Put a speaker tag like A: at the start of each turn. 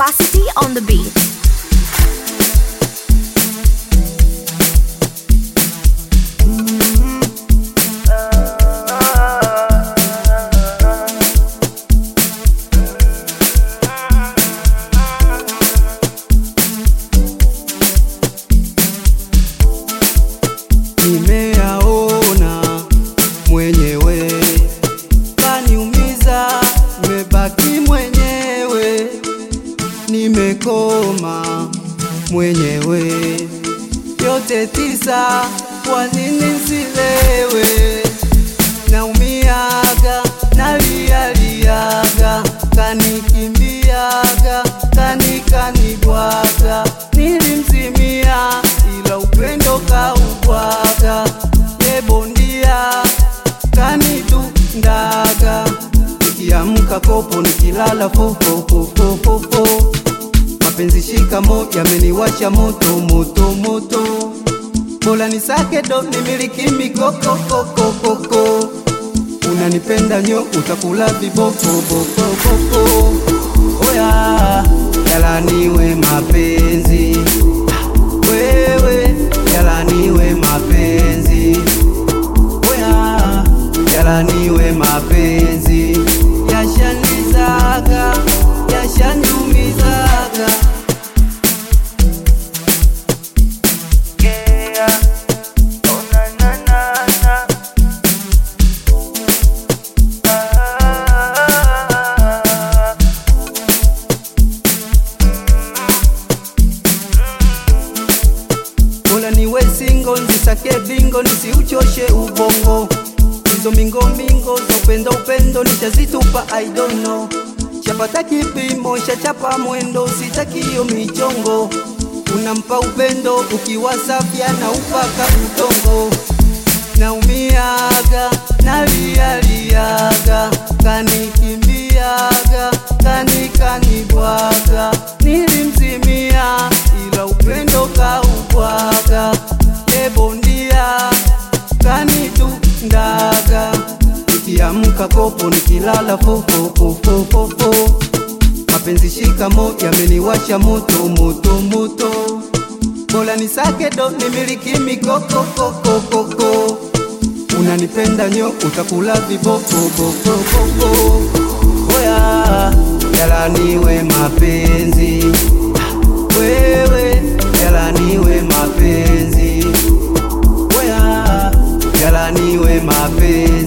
A: Capacity on the beat.
B: nimeyaona mwenyewe, kaniumiza, nimebaki mwenyewe, nimekoma mwenyewe, yote tisa, kwa nini nsilewe? Naumiaga, nalialiaga, kanikimbiaga, kanikanibwaga, nilimzimia, ila upendo kaubwaga, yebondia kanitundaga, nikiamka kopo, nikilala fofofofofofo, mapenzi shikamo yameniwasha moto moto moto, bora nisake do nimiliki mikokokokokoko unanipenda nyo utakula viboko boko boko oya yalaniwe mapenzi wewe yalaniwe mapenzi oya yalaniwe mapenzi yashanizaga yashaniumizaga
C: Yeah. Oh na na na na. Ah.
B: Bora niwe singo nzisake bingo nisiuchoshe ubongo hizo mingo mingo za upendo upendo nishazitupa I don't know shapata kipimo shachapa mwendo sitakio michongo unampa upendo ukiwa safya na upaka udongo naumiaga nalialiaga kanikimbiaga kanikanibwaga nilimzimia ila upendo kaubwaga ebondia kanitundaga nikiamka kopo nikilala fofofofofofo mapenzi shikamo yameniwasha moto moto moto bora nisake do nimiliki mikokokokokoko unanipenda nyo utakula viboko boko boko oya yalaniwe mapenzi wewe yalaniwe mapenzi oya yalaniwe mapenzi